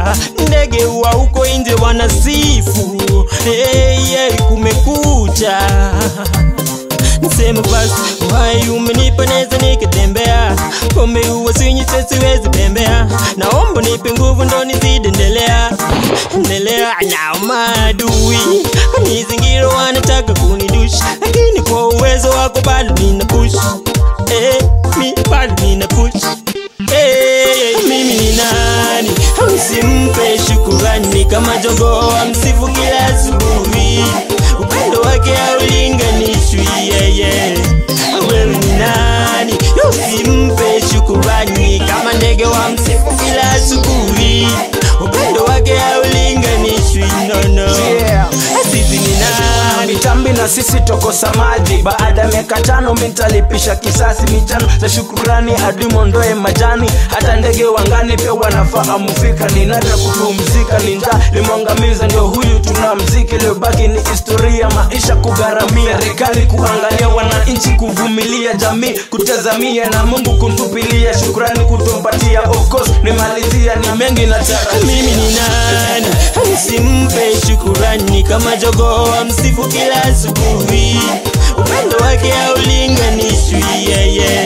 ndege wa huko nje wanasifu hey, hey, kumekucha Niseme basi uhai umenipa neza nikitembea, pombe huwa sinywi siwezi tembea, naomba nipe nguvu ndo nizidi endelea endelea. Na maadui kanizingira wanataka kunidushi, lakini kwa uwezo wako bado nina push eh, mi bado nina push eh, mimi ni nani msimpe shukurani kama jogoo amsifu kila asubuhi, upendo wake haulinganishwi yeye. Wewe ni nani usimpe shukurani kama ndege wa msifu kila asubuhi, upendo wake haulinganishwi nono. Yeah. Sisi ni nani? mitambi na sisi tokosa maji baada ya miaka tano mitalipisha kisasi michano za shukurani hadi mondoe majani hata ndege wangani pia wanafahamu fika ni nadra kupumzika ni njaa limwangamiza ndio huyu tuna mziki iliyobaki ni historia maisha kugharamia serikali kuangalia wananchi kuvumilia jamii kutazamia na mungu kuntupilia shukurani kutumpatia of course nimalizia ni mengi nataka mimi ni nani msimpe shukurani kama jogoo amsifu kila asubuhi upendo wake haulinganishwi yeye